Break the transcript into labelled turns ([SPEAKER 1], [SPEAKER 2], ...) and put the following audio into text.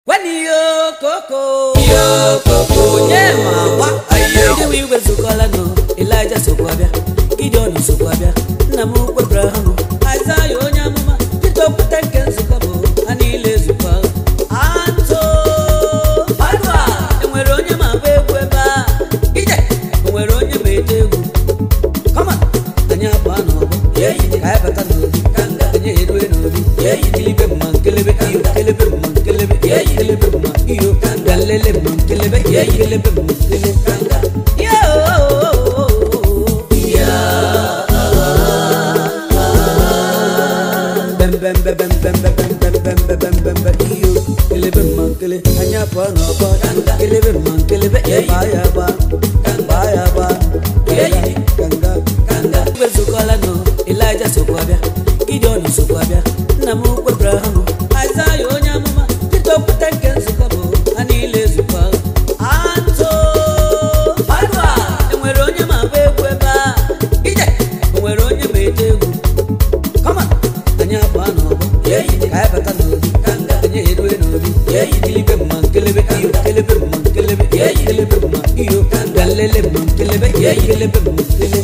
[SPEAKER 1] Wani yo koko
[SPEAKER 2] Yo koko
[SPEAKER 1] Onye ma gba
[SPEAKER 2] Ayo.
[SPEAKER 1] Ndị igwe zukọla nọ Elija sokwa bịa Gideon sokwa bịa Nna m ukwu Abraham Aịzaya onye amụma Pita okwute nke nzukọ bụ ha niile zukọ Atụ Adua Enwere onye ma agba egwu ebe a Ije Enwere onye ma ete egwu Kọma Anyị abụọ n'ọgbọ Ka anyị bata n'obi Anyị erue n'obi Kelebe mma nkelebe iyo Kelebe mma nkelebe Kelebe mma iyo Galele mma nkelebe Kelebe mma nkelebe Yo Bem bem bem bem bem bem bem bem bem bem bem bem iyo Kelebe mma nkele Anyị abụọ n'ọgbọ Kelebe mma nkelebe Ba ya ba Ba ya ba Ganga Ganga Igwe zukọla nọ Elija sokwa bịa Gideon sokwa bịa Nna m ukwu Abraham Aịzaya onye amụma Pita okwute nke nzukọ bụ ha niile zukọ Atụ Adua Enwere onye ma agba egwu ebe a Ije Enwere onye ma ete egwu Kọma anyị abụọ n'ọgbọ ka anyị bata n'obi anyị erue n'obi kelebe mma nkelebe iyo kelebe mma nkelebe kelebe mma iyo galele mma nkelebe kelebe mma nkelebe